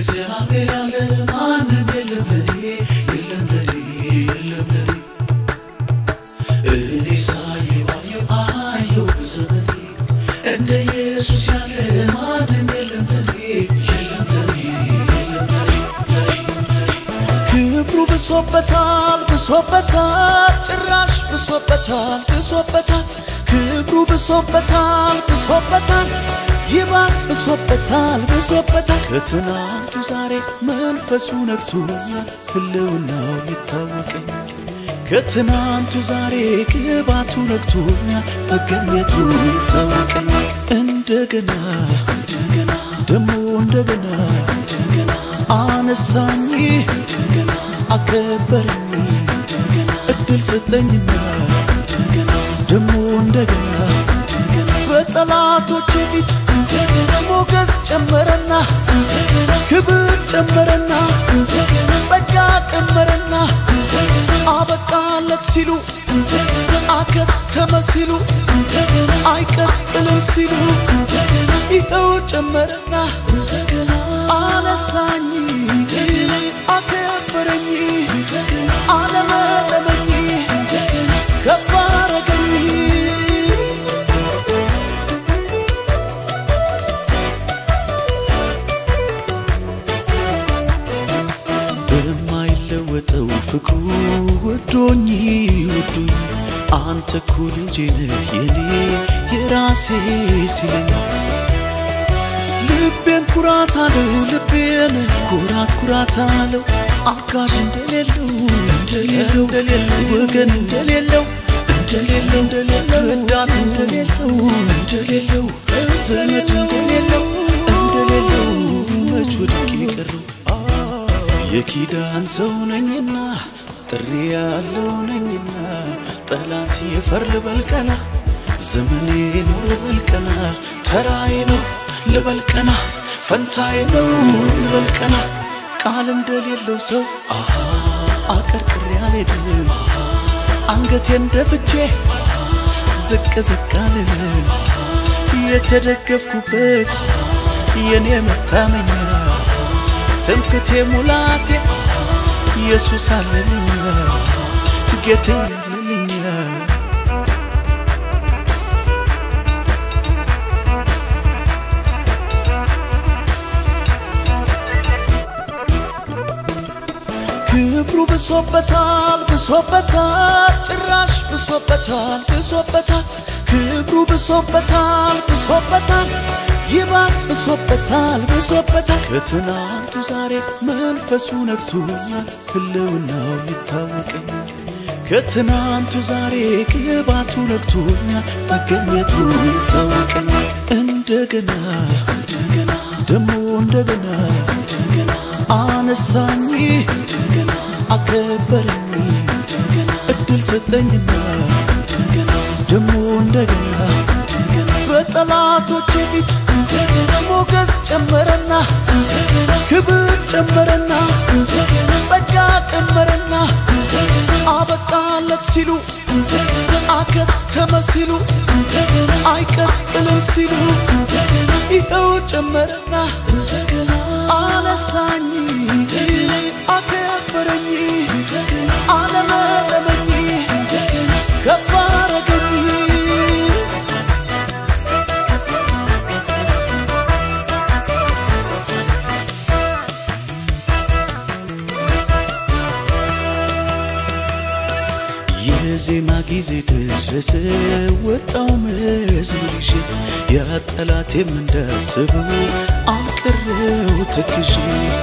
እግዚአብሔር ያለ ማንም የለም ለኔ የለም ለኔ የለም ለኔ እኔ ሳየው አየው አየው በዘመኔ እንደ ኢየሱስ ያለ ማንም የለም ለኔ የለም ለኔ የለም ለኔ ክብሩ ብሶበታል ብሶበታል ጭራሽ ብሶበታል ብሶበታል ክብሩ ብሶበታል ብሶበታል ይባስ ብሶበታል ብሶበታል ከትናንቱ ዛሬ መንፈሱ ነክቶኛል ህልውናው ይታወቀኛል ከትናንቱ ዛሬ ቅባቱ ነክቶኛል መገኘቱ ይታወቀኛል እንደገና እንደገና ደሞ እንደገና እንደገና አነሳኝ እንደገና አከበረኝ እንደገና እድል ሰጠኝና እንደገና ደሞ እንደገና እንደገና በጠላቶቼ ፊት እንደገና ሞገስ ጨመረና እንደገና ክብር ጨመረና እንደገና ጸጋ ጨመረና እንደገና አበቃለት ሲሉ እንደገና አከተመ ሲሉ እንደገና አይቀጥልም ሲሉ እንደገና ይኸው ጨመረና እንደገና አነሳኝ እንደገና አከበረኝ እንደገና አለመለመኝ እንደገና ከፍ አረገኝ በማይለወጠው ፍቅሩ ወዶኝ ወዶኝ አንተ እኮ ልጄ ነህ የኔ የራሴ ሲለኝ ልቤን ኩራት አለው ልቤን ኩራት ኩራት አለው አጋዥ እንደሌለው እንደሌለው ወገን እንደሌለው እንደሌለው እንደሌለው ረዳት እንደሌለው እንደሌለው ዘመድ እንደሌለው እንደሌለው መች ወድቄ ቀረው የኪዳን ሰው ነኝና ጥሪ ያለው ነኝና ጠላት የፈር ልበልቀና ዘመኔ ነው ልበልቀና ተራዬ ነው ልበልቀና ፈንታዬ ነው ልበልቀና ቃል እንደሌለው ሰው አሃ አቀርቅሬ አልሄድም አንገቴን ደፍቼ ዝቅ ዝቅ አልልም የተደገፍኩበት የኔ መታመኛ ትምክቴ ሙላቴ ኢየሱስ አለልኛ ጌቴ አለልኛ ክብሩ ብሶበታል ብሶበታል ጭራሽ ብሶበታል ብሶበታል ክብሩ ብሶበታል ብሶበታል ይባስ ብሶበታል ብሶበታል ከትናንቱ ዛሬ መንፈሱ ነክቶኛል ህልውናው ይታወቀኛል ከትናንቱ ዛሬ ቅባቱ ነክቶኛል መገኘቱ ይታወቀኛል እንደገና እንደገና ደሞ እንደገና እንደገና አነሳኝ እንደገና አከበረኝ እንደገና እድል ሰጠኝና እንደገና ደሞ እንደገና እንደገና በጠላቶቼ ፊት እንደገና ሞገስ ጨመረና እንደገና ክብር ጨመረና እንደገና ጸጋ ጨመረና እንደገና አበቃለት ሲሉ እንደገና አከተመ ሲሉ እንደገና አይቀጥልም ሲሉ እንደገና ይኸው ጨመረና እንደገና አነሳኝ እንደገና አከበረኝ እንደገና አለመለመኝ እንደገና ከፍ አረገኝ የዜማ ጊዜ ደረሰ ወጣው መዝሙር ይዤ ያ ጠላቴም እንዳስበው አቀረው ተክዤ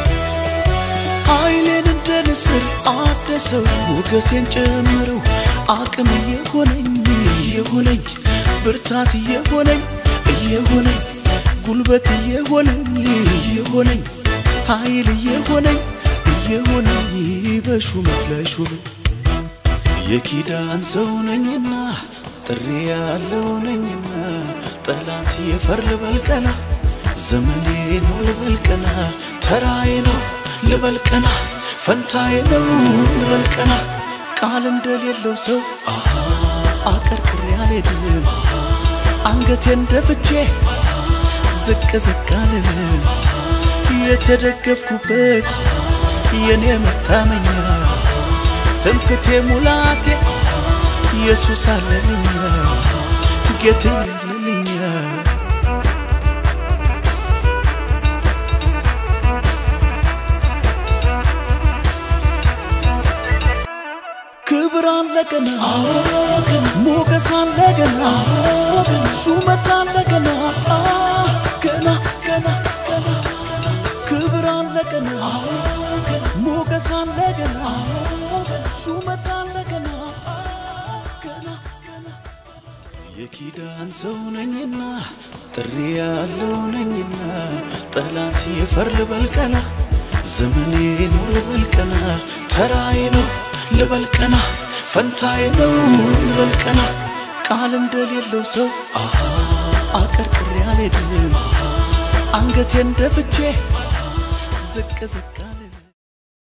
ኃይሌን እንደ ንስር አደሰው ሞገሴን ጨምረው አቅም እየሆነኝ እየሆነኝ ብርታት እየሆነኝ እየሆነኝ ጉልበት እየሆነኝ እየሆነኝ ኃይል እየሆነኝ እየሆነኝ በሹመት ላይ ሹመት የኪዳን ሰው ነኝና ጥሪ ያለው ነኝና ጠላት የፈር ልበልቀና ዘመኔ ነው ልበልቀና ተራዬ ነው ልበልቀና ፈንታዬ ነው ልበልቀና ቃል እንደሌለው ሰው አሃ አቀርቅሬ አልሄድም አንገቴን ደፍቼ ዝቅ ዝቅ አልልም የተደገፍኩበት የኔ መታመኛ ትምክቴ ሙላቴ ኢየሱስ አለልኛ ጌቴ አለልኛ ክብር አለ ገና ሞገስ አለ ገና ሹመት አለ ገና ገና ገና ገና ክብር አለ ገና ሞገስ አለ ገና ሹመት አለ ገና ገና ገና የኪዳን ሰው ነኝና ጥሪ ያለው ነኝና ጠላት ይፈር ልበልቀና ዘመኔ ነው ልበልቀና ተራዬ ነው ልበልቀና ፈንታዬ ነው ልበልቀና ቃል እንደሌለው ሰው አሃ አቀርቅሬ አልሄድም አንገቴን ደፍቼ ዝቅ ዝቅ አለ